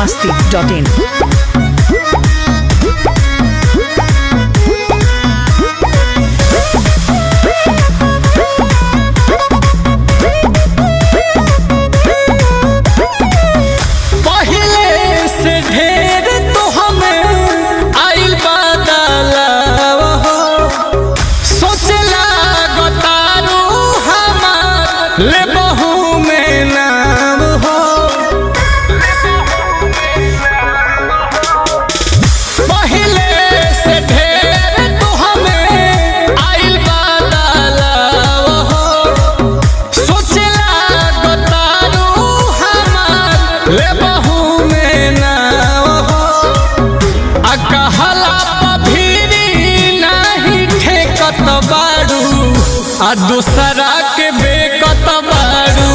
masti.in. पहिले से ढेर तो हमें आइल बदलाव हो सोचला गतारू हमार ले बहू में नाम हो पहिले से ढेर तो हमें आइल बदलाव हो सोचला गतारू हमार ले बहू में नाव हो आ कहला पभीरी नाही ठेकत बाड़ू आ दूसरा के बेकत बाड़ू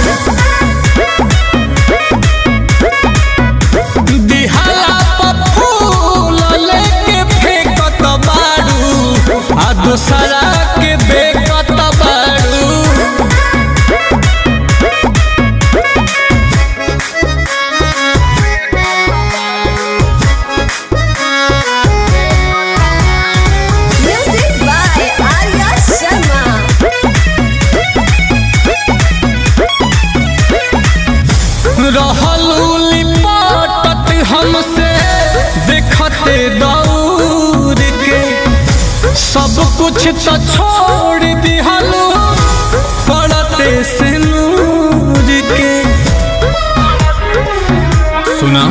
दिहाला प फूल लेके फेंकत बाड़ू आ दूसरा के बेकत बाड़ू Music by Arya Sharma. रहलू लिपटत हमसे देखते दौड़ के सब कुछ तो छोड़ दिहलू पड़ते से नूर के सुना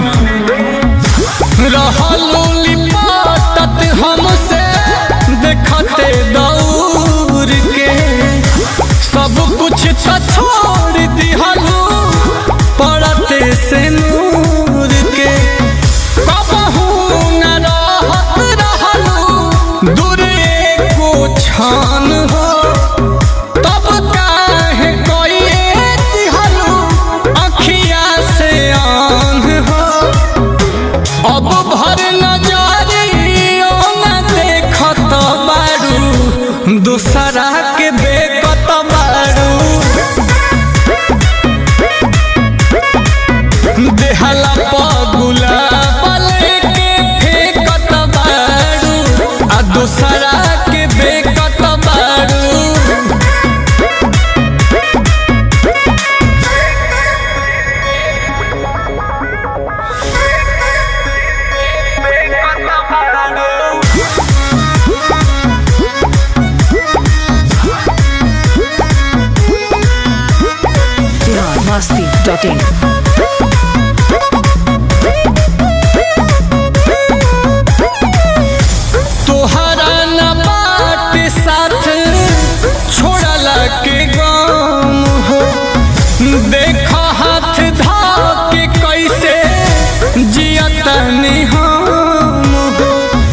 रहलू लिपटत हमसे देखते दौड़ के सब कुछ तो छोड़ दिहलू पड़ते से नूर के कबहू न रहत रहलू दूरे को छान हो तब काहे कोइए दिहलू अखिया से आन हो अब भर नजरियो न देखत बारू दूसरा के बेकत बारू देहला पगुला बले के फेकत बारू आ दूसरा के बेकत बारू Bihar masti.in. तोहरा न बाट साथ छोड़ला के गम हो देख हाथ धा के कैसे जियतनी हम हो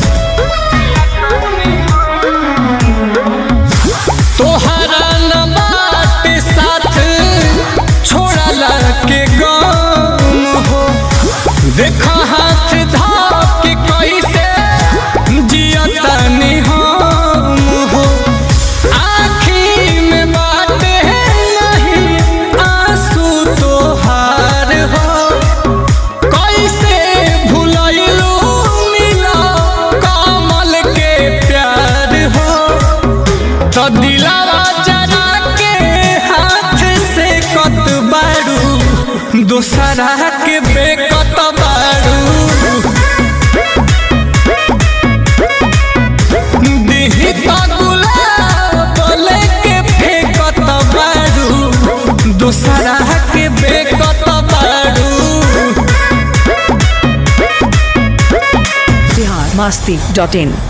तोहरा न बाट साथ छोड़ला के गम हो देख हाथ धा के कैसे जियतनी हम हो आँखी में बात है नहीं आंसू तोहार हो कैसे भुलैलू मिला कमल के प्यार हो तो दिलावा जरा के हाथ से कत बारू दूसरा के बेकत बारू दिही तो गुलाब लेके फेंकत बारू दूसरा के बेकत बारू Bihar masti.in.